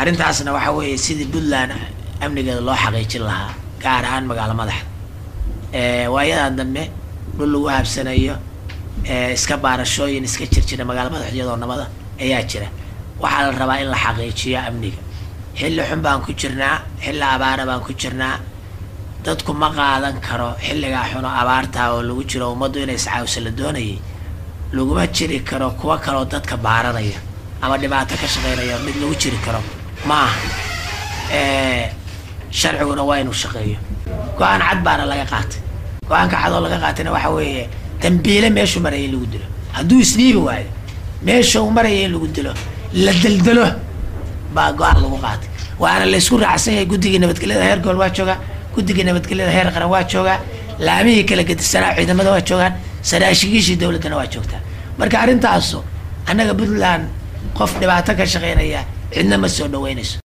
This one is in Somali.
arrintaasna waxa weeye sidii puntland amnigeeda loo xaqiijin lahaa gaar ahaan magaalo madaxda waayadan dambe dhul lagu habsanayo iska baarashooyin iska jirjira magaalo madaxda iyadoo nabada ayaa jira waxaa la rabaa in la xaqiijiyo amniga xilli xun baan ku jirnaa xilli abaara baan ku jirnaa dadku ma qaadan karo xilligaa xuno abaartaa oo lagu jiro ummaddu inay iscaawisa la doonayay laguma jiri karo kuwa kaloo dadka baaranaya ama dhibaato ka shaqeynaya mid lagu jiri karo ma aha sharciguna waa inuu shaqeeyo go-aan cad baana laga qaatay go-aanka cad oo laga qaatayna waxa weeye dambiile meeshuu maraya in lagu dilo hadduu isdhiibi waayo meesha uu maraya in lagu dilo la deldelo baa go-aan lagu qaatay waana laysku raacsan yahay guddigii nabadgelyada heer gobol waa joogaa guddigii nabadgelyada heer qaran waa joogaa laamihii kala gedisanaa ciidamada waa joogaan saraashigiishii dowladdana waa joogtaa marka arrintaasu annaga puntland qof dhibaato ka shaqeynaya cidna ma soo dhaweynayso